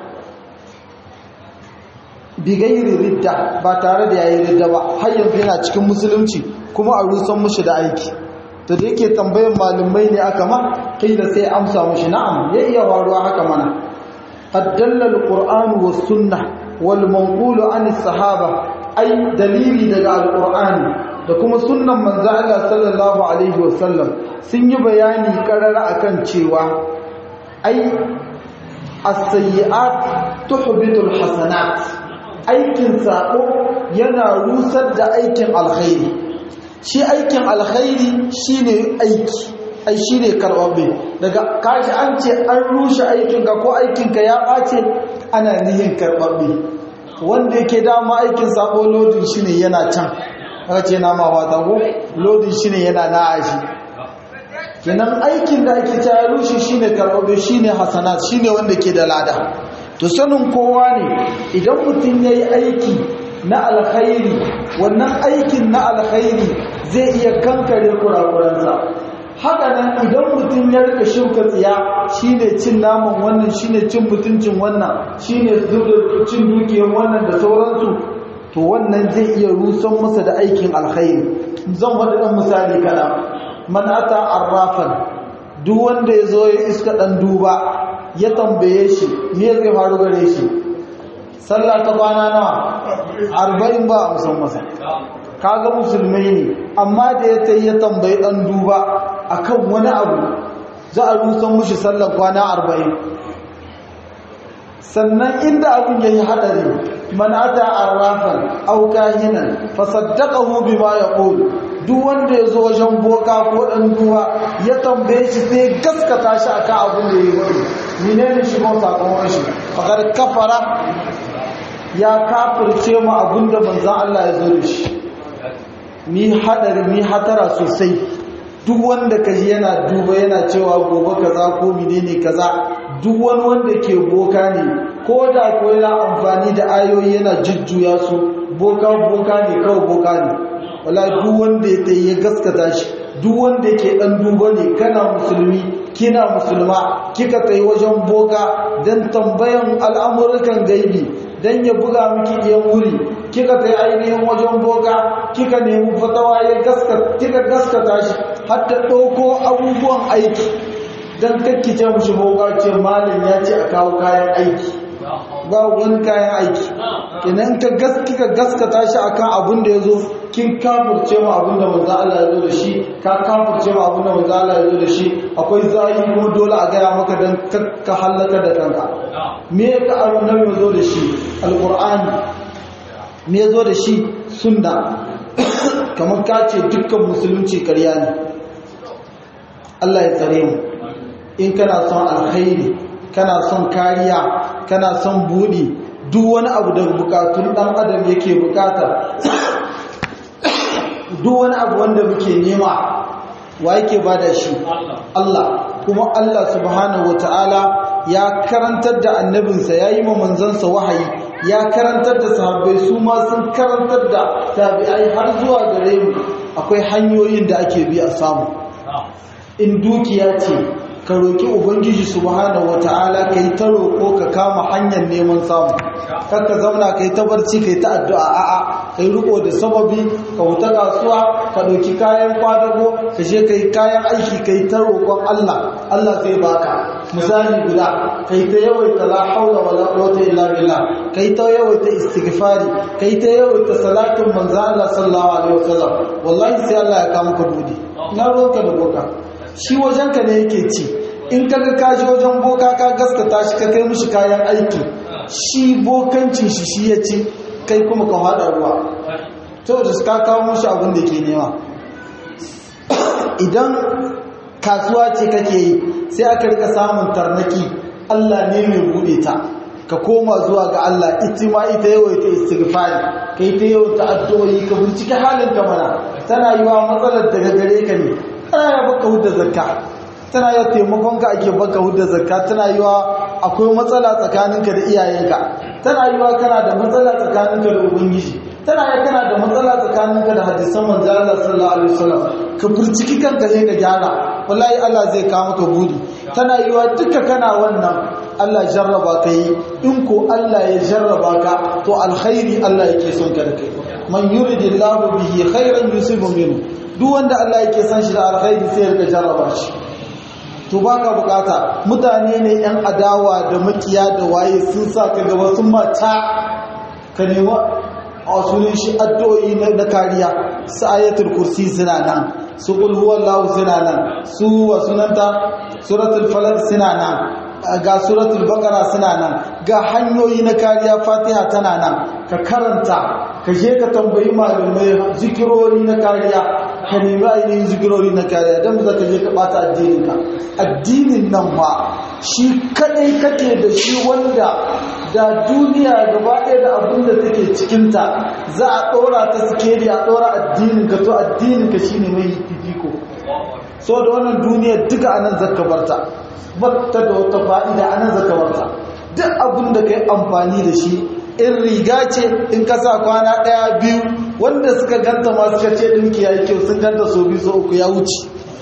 bigairi ridda ba tare da yayi ridda ba har yanzu yana cikin musulunci kuma a rusan mushi da aiki to da yake tambayan malumai ne aka ma kai da sai amsa mushi na'am ya iya waruwa haka mana addalla alquran was sunnah wal manqulu an sahaba ai dalili daga alqur'ani da kuma sunnan manzo Allah sallallahu alaihi wasallam sun yi bayani karara akan cewa ai as-sayyi'at tuhbitul hasanat aikin sako yana rusar da aikin alkhairi shi aikin alkhairi shine aiki ai shine karbabe daga kaji an ce an rushe aikinka ko aikinka ya bace ana nihin karbabe wanda yake dama aikin sako lodin shine yana can aka ce na ma wata ko lodin shine yana na ashi kenan aikin da ake ta rushe shine karbabe shine hasanat shine wanda ke da lada to sanin kowa ne idan mutum ya yi aiki na alkhairi wannan aikin na alkhairi zai iya kankare kurakuransa haka nan idan mutum ya rika shuka tsiya shine cin naman wannan shine cin mutuncin wannan shine cin dukiyar wannan da sauransu to wannan zai iya rusan masa da aikin alkhairi zan wani ɗan misali kaɗan man ata arrafan duk wanda ya zo ya iska ɗan duba ya tambaye shi me zai faru gare shi sallah ta kwana nawa arba'in ba a musan masa kaga musulmai ne amma da ya ta ya tambayi dan duba akan wani abu za a rusan mushi sallar kwana arba'in sannan inda abin yayi hadari man ata arrafan aw kahinan fasaddaqahu bima yaqul duk wanda ya zo wajen boka ko dan duwa ya tambaye shi sai gaskata shi akan abin da yayi wani menene shi ko sakamakon shi fakar kafara ya kafirce mu abin da manzon Allah ya zo da shi mi hadari mi hatara sosai duk wanda kaji yana duba yana cewa gobe kaza ko menene kaza duk wani wanda ke boka ne ko da ko yana amfani da ayoyi yana jujjuya su boka boka ne kawai boka ne wala duk wanda ya tayi ya gaskata shi duk wanda yake dan duba ne kana musulmi kina musulma kika tayi wajen boka dan tambayan al'amuran gaibi dan ya buga miki ɗiyan wuri kika tayi ainihin wajen boka kika nemi fatawa ya gaskata kika gaskata shi har ta ɗauko abubuwan aiki dan kakkice mushi boka ce malam ya ce a kawo kayan aiki ba wani kayan aiki kenan ka gaskika gaskata shi akan abin da yazo kin kafirce mu abin da manzo Allah ya zo da shi ka kafirce mu abin da manzo Allah ya zo da shi akwai zai kuma dole a gaya maka dan ka halaka da kanka me ka annabi ya zo da shi alqur'ani me ya zo da shi sunna kamar ka ce dukkan musulunci ƙarya ne Allah ya tsare mu in kana son alkhairi kana son kariya kana son buɗi duk wani abu da bukatun ɗan adam yake bukata duk wani abu wanda muke nema wa yake bada shi Allah kuma Allah subhanahu wataala ya karantar da annabinsa ya yi ma manzansa wahayi ya karantar da sahabbai su ma sun karantar da tabi'ai har zuwa gare mu akwai hanyoyin da ake bi a samu in dukiya ce ka roki ubangiji subhanahu wataala kai ta roko ka kama hanyar neman samu kar ka zauna kai ta barci kai ta addu'a a'a kai riko da sababi ka wuta kasuwa ka ɗauki kayan kwadago ka je kai kayan aiki kai ta roƙon Allah Allah zai baka misali guda kai ta yawaita la haula wala quwwata illa billah kai ta yawaita istighfari kai ta yawaita salatin manzo Allah sallallahu alaihi wasallam wallahi sai Allah ya kama ka budi na roƙa da boka shi wajenka ne yake ci in kaga ka ji wajen boka ka gaskata shi ka kai mishi kayan aiki shi bokancin shi shi ya ci kai kuma ka haɗa ruwa to da ka kawo mushi abin da ke nema idan kasuwa ce kake yi sai aka rika samun tarnaki Allah ne mai bude ta ka koma zuwa ga Allah ita ma ita yawaita istighfari kai ta yawaita addu'o'i ka bincike halin ka mana tana yi wa matsalar daga gare ka ne tana yi baka hudda zakka tana yi taimakon ka ake baka hudda zakka tana yi wa akwai matsala tsakaninka da iyayenka tana yi wa kana da matsala tsakaninka da ubangiji tana yi kana da matsala tsakaninka da hadisan manzo Allah sallallahu alaihi wasallam ka burciki kanka sai ka gyara wallahi Allah zai kawo maka budi tana yi wa duka kana wannan Allah jarraba ka yi in ko Allah ya jarraba ka to alkhairi Allah yake son ka da kai man yuridillahu bihi khairan yusibu minhu duk wanda Allah yake son shi da alkhairi sai ya jarraba shi to baka bukata mutane ne yan adawa da makiya da waye sun sa ka gaba sun mata ka nema a sunan shi addu'o'i na kariya su ayatul kursi suna nan su qul huwallahu suna nan su wa sunanta suratul falaq suna nan ga suratul baqara suna nan ga hanyoyi na kariya fatiha tana nan ka karanta ka je ka tambayi malamai zikirori na kariya ka nemi ainihin zikirori na kariya don za ka je ka bata addininka addinin nan ba shi kadai kake da shi wanda da duniya gaba ɗaya da abin da take cikinta za a ɗora ta sikeri a ɗora addininka to addininka shi ne mai fifiko so da wannan duniyar duka anan zaka barta batta da wata fa'ida anan zaka barta duk abin da kai amfani da shi in riga ce in ka sa kwana ɗaya biyu wanda suka ganta masu kace ɗinki ya yi kyau sun ganta so biyu so uku ya wuce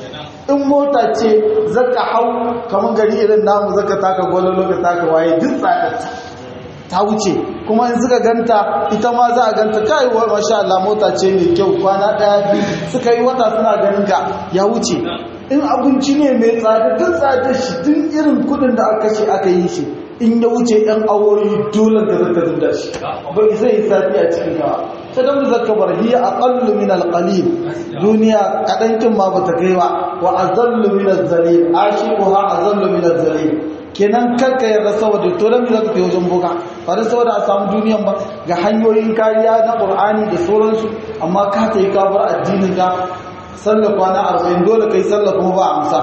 in mota ce zaka hau kamar gari irin namu zaka taka gwalon loka taka waye duk tsadarta ta wuce kuma in suka ganta ita ma za a ganta kai wa masha Allah mota ce mai kyau kwana ɗaya biyu suka yi wata suna ganin ga ya wuce in abinci ne mai tsada duk tsadar shi duk irin kudin da aka ce aka yi shi in ya wuce ɗan awoyi dole da zaka zubda shi bai zai yi safi a cikin gawa ta dan zaka bar hiya aqallu min alqalil duniya kadan kin ma bata kai ba wa azallu min azzalil ashiquha azallu min azzalil kenan karka yarda saboda to dan zaka kai wajen boka ba da saboda a samu duniyan ba ga hanyoyin kariya na qur'ani da sauransu amma ka tayi ka bar addinin ka sallah kwana 40 dole kai sallah kuma ba amsa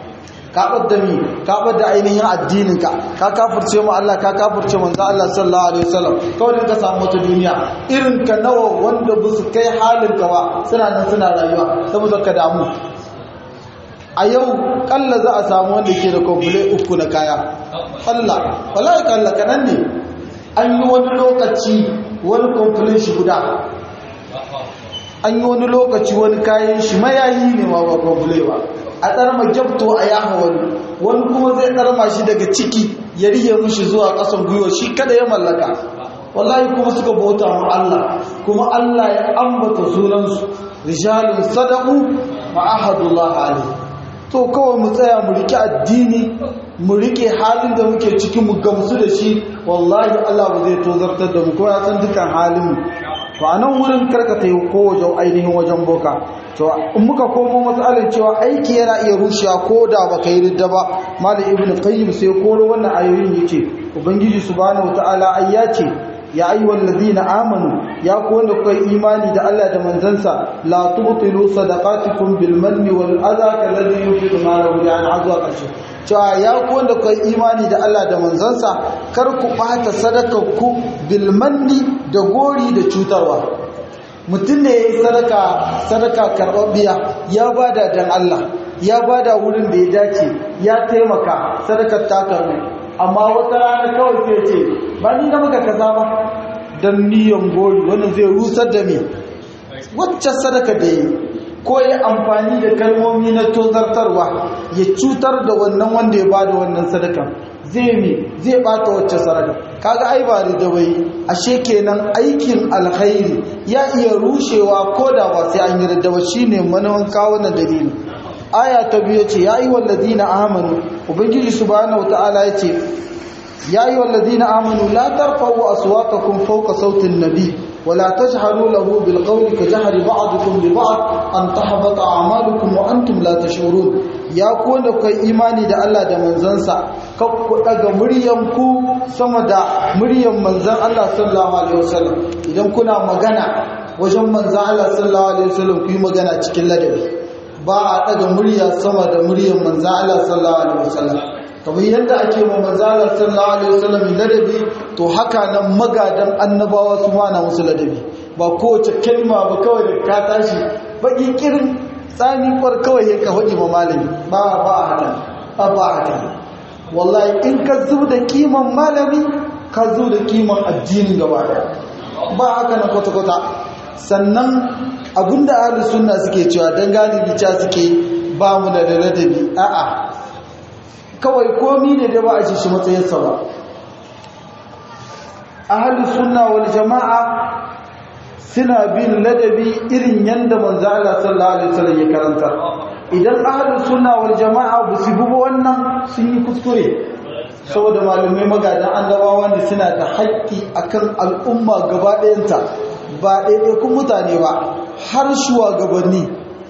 ka da mi ka da ainihin addininka ka kafirce mu Allah ka kafirce manzo Allah sallallahu alaihi wasallam kawai ka samu wata duniya irin ka nawa wanda ba su kai halin ka ba suna nan suna rayuwa saboda ka damu a yau kalla za a samu wanda ke da komple uku na kaya Allah wallahi kalla kanan ne an yi wani lokaci wani komple shi guda an yi wani lokaci wani kayan shi mayayi ne ma ba komple ba a tsarma gyabto a yaha wani wani kuma zai tsarma shi daga ciki ya riye mushi zuwa ƙasan gwiwa shi kada ya mallaka wallahi kuma suka bauta mu Allah kuma Allah ya ambata sunansu rijalun sadaqu ma ahadullah alayhi to kawai mu tsaya mu rike addini mu rike halin da muke ciki mu gamsu da shi wallahi Allah ba zai tozartar da mu ko ya san dukan halin mu to a nan wurin karkata yi ko wajen ainihin wajen boka to in muka komo matsalar cewa aiki yana iya rushewa ko da baka yi ridda ba malam ibn qayyim sai koro wannan ayoyin yace ubangiji subhanahu wataala ai ya ce ya ayyuhal ladina amanu ya ku wanda kuka yi imani da Allah da manzansa la tubtilu sadaqatikum bil manni wal adha kalladhi yunfiqu malahu an azwa kashi cewa ya ku wanda kai imani da Allah da manzansa kar ku ɓata sadakar ku bilmanni da gori da cutarwa mutum ne ya yi sadaka sadaka karɓaɓɓiya ya bada dan Allah ya bada wurin da ya dace ya taimaka sadakar ta karɓu amma wata rana kawai sai ce ba ni na maka kaza ba dan niyan gori wannan zai rusar da me wacce sadaka da yi ko ya amfani da kalmomi na tozartarwa ya cutar da wannan wanda ya bada wannan sadakan zai mi zai bata wacce sadaka kaga ai ba da bai ashe kenan aikin alkhairi ya iya rushewa ko da ba sai an yi raddawa shine manawan kawo na dalili aya ta biyu ce ya yi walladina amanu ubangiji subhanahu wataala ya ce ya yi walladina amanu la tarfa'u aswatakum fawqa sautin nabi ولا تجهروا له بالقول كجهر بعضكم لبعض أن تحبط أعمالكم وأنتم لا تشعرون يا كون كاي إيماني da Allah da manzansa kakku daga muryanku sama da muryan manzan Allah sallallahu alaihi wasallam idan kuna magana wajen manzan Allah sallallahu alaihi wasallam ku yi magana cikin ladabi ba a daga murya sama da muryan manzan Allah sallallahu alaihi wasallam kamar yadda ake ma manzalar sallallahu alaihi wasallam ladabi to haka nan magadan annabawa su ma na musu ladabi ba kowace kalma ba kawai da ka tashi baki kirin tsani kwar kawai ya ka faɗi ma malami ba ba haka ba ba haka wallahi in ka zub da kiman malami ka zub da kiman addinin gaba daya ba haka na kwata-kwata sannan abinda ahlus sunna suke cewa dan galibi ca suke ba mu da ladabi a'a kawai komi ne da ba a ci shi matsayinsa ba ahalus sunna wal jama'a suna bin ladabi irin yanda manzo Allah sallallahu alaihi wasallam ya karanta idan ahalus sunna wal jama'a ba su bi wannan sun yi kuskure saboda malamai magadan annabawa ne suna da haƙƙi akan al'umma gaba ɗayanta ba ɗaiɗaikun mutane ba har shugabanni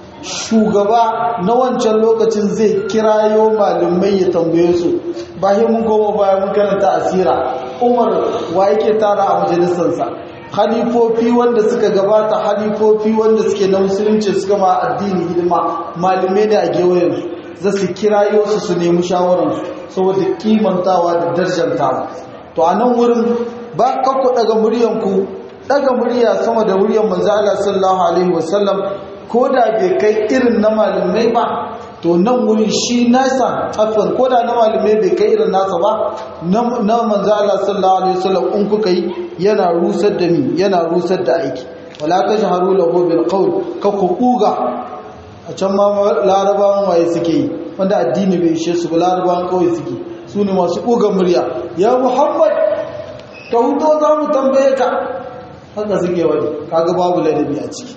shugaba na wancan lokacin zai kirayo malamai ya tambaye su bayan mun goma bayan mun karanta asira umar wa yake tara a majalisarsa halifofi wanda suka gabata halifofi wanda suke na musulunci suka ma addini hidima malamai da a gewayensu za su kirayo su su nemi shawararsu saboda kimantawa da darjantawa to a nan wurin ba kakku daga muryanku daga murya sama da muryan manzo Allah sallallahu alaihi wasallam ko da bai kai irin na malamai ba to nan wurin shi nasa afan ko da na malamai bai kai irin nasa ba na manzo Allah sallallahu alaihi wasallam in kuka yi yana rusar da ni yana rusar da aiki wala tajharu lahu bil qawl ka ku kuga a can ma larabawan waye suke yi wanda addini bai ishe su ba larabawan kawai suke su ne masu kuga murya ya muhammad ka huto za mu tambaye ka haka suke wani kaga babu ladabi a ciki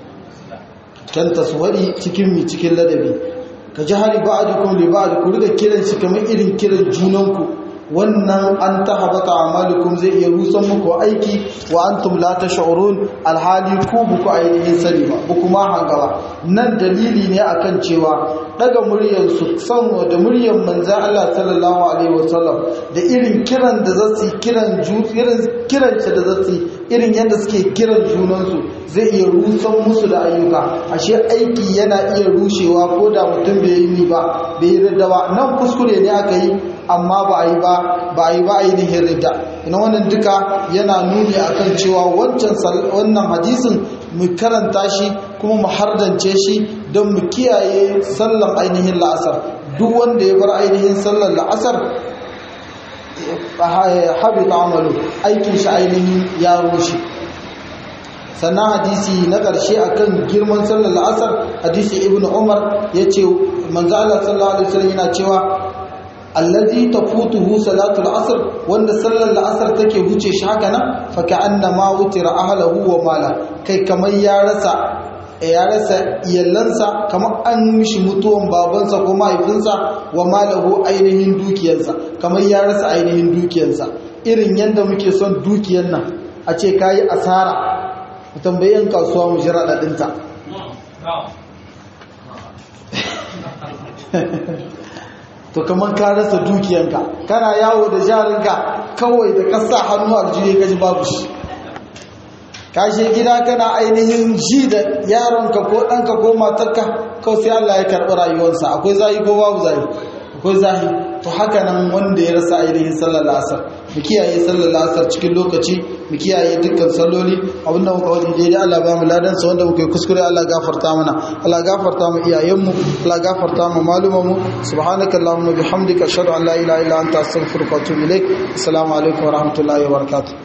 can taswari cikin mi cikin ladabi ka ji hari ba'dukum li ba'd ku riga kiran shi kamar irin kiran junanku wannan an tahabata amalukum zai iya rusan muku aiki wa antum la tash'urun alhali ku buku ainihin sani ba buku ma hangaba nan dalili ne akan cewa daga muryar su san da muryar manzon Allah sallallahu alaihi wasallam da irin kiran da zasu kiran irin kiran da zasu irin yadda suke kiran junansu zai iya rusan musu da ayyuka ashe aiki yana iya rushewa ko da mutum bai yi ba bai yi ridda ba nan kuskure ne aka yi amma ba a yi ba ba a yi ba ainihin ridda ina wannan duka yana nuni akan cewa wancan wannan hadisin mu karanta shi kuma mu hardance shi don mu kiyaye sallan ainihin la'asar duk wanda ya bar ainihin sallan la'asar habita amalu aikin shi ainihin ya rushe sannan hadisi na ƙarshe akan girman sallar la'asar hadisi ibn umar ya ce manzo Allah sallallahu alaihi wasallam yana cewa allazi tafutuhu salatul asr wanda sallar la'asar take huce shi haka nan fa ka'anna ma wutira ahlahu wa mala kai kamar ya rasa ya rasa iyalansa kamar an mishi mutuwan babansa ko mahaifinsa wa malahu ainihin dukiyarsa kamar ya rasa ainihin dukiyarsa irin yadda muke son dukiyar nan a ce kayi asara mu tambayi yan kasuwa mu jira daɗinta to kamar ka rasa dukiyanka kana yawo da jarinka kawai da kasa hannu aljiye ka ji babu shi kashe gida kana ainihin ji da yaronka ko ɗanka ko matarka kawai sai Allah ya karɓi rayuwarsa akwai zai ko babu zai akwai zahi to haka nan wanda ya rasa ainihin sallar la'asar mu kiyaye sallar la'asar cikin lokaci mu kiyaye dukkan salloli abinda muka wani daidai Allah ba mu ladan sa wanda muka yi kuskure Allah gafarta mana Allah gafarta mu iyayenmu Allah gafarta mu malumanmu subhanaka allahumma bihamdika ashhadu an la ilaha illa anta astaghfiruka wa atubu ilaik assalamu alaikum wa rahmatullahi wa barakatuh